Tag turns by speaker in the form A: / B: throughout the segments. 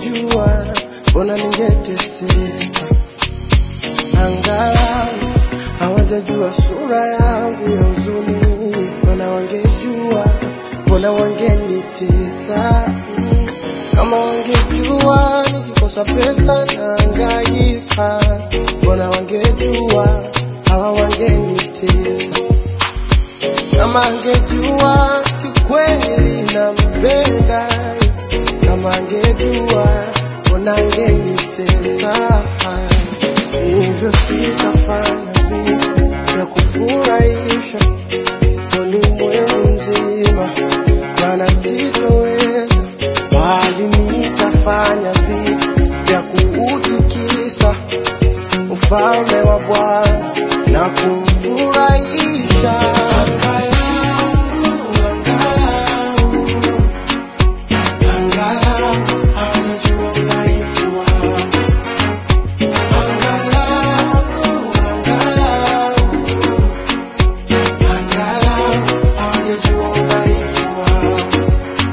A: wangejua, mbona ningeteseka. Angalau hawajajua sura yangu ya huzuni, maana wangejua, mbona wangenitesa. Mm. Kama wangejua nikikosa pesa nahangaika, mbona wangejua, hawa wangenitesa. Kama angejua kiukweli nampenda, kama angejua mbona angenitesa. Hivyo sitafanya vitu vya kufurahisha ulimwengu mzima, maana sitoweza, bali nitafanya vitu vya kuutikisa ufalme wa Bwana na kumfurahisha. Angalau, angalau, angalau hawajajua udhaifu wangu. Angalau, angalau, angalau hawajajua udhaifu wangu.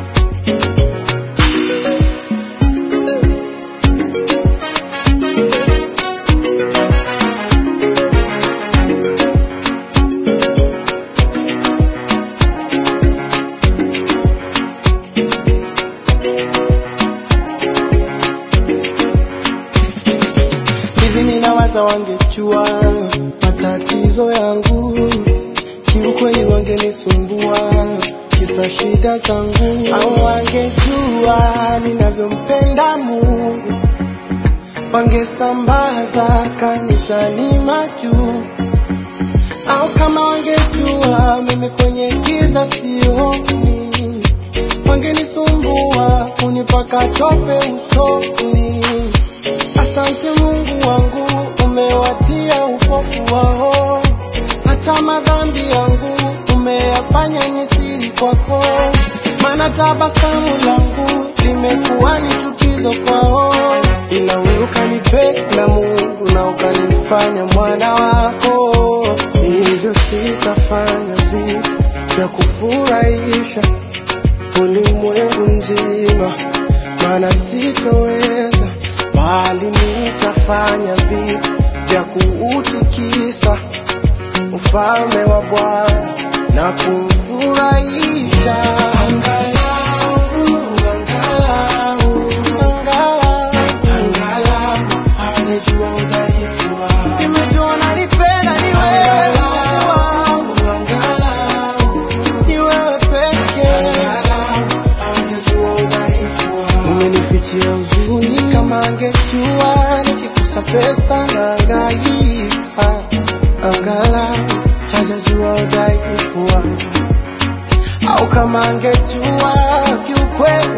A: hivi ninawaza wangejua matatizo yangu, kiukweli wangenisumbua kisa shida zangu, au wangejua ninavyompenda Mungu, wangesambaza kanisani majuu, au kama wangejua mimi kwenye giza sioni, wangenisumbua kunipaka tope usoni. Asante Mungu wangu, umewatia upofu wao, hata madhambi yangu umeyafanya ni siri kwako, maana tabasamu langu limekuwa ni chukizo kwao, ila wewe ukanipenda Mungu na ukanifanya mwana wako, hivyo sitafanya vitu vya kufurahisha ulimwengu mzima, maana sitoweza, bali nitafanya vitu vya kuutikisa ufalme wa Bwana na kumfurahisha. Angalau, angalau, angalau, angalau hawajajua udhaifu wangu. Nimejua unanipenda ni wewe wangu, angalau ni wewe pekee. Angalau hawajajua udhaifu wangu. Umenifichia huzuni, kama angejua nikikosa pesa nahangaika. Angalau hajajua udhaifu wangu, au kama angejua kiukweli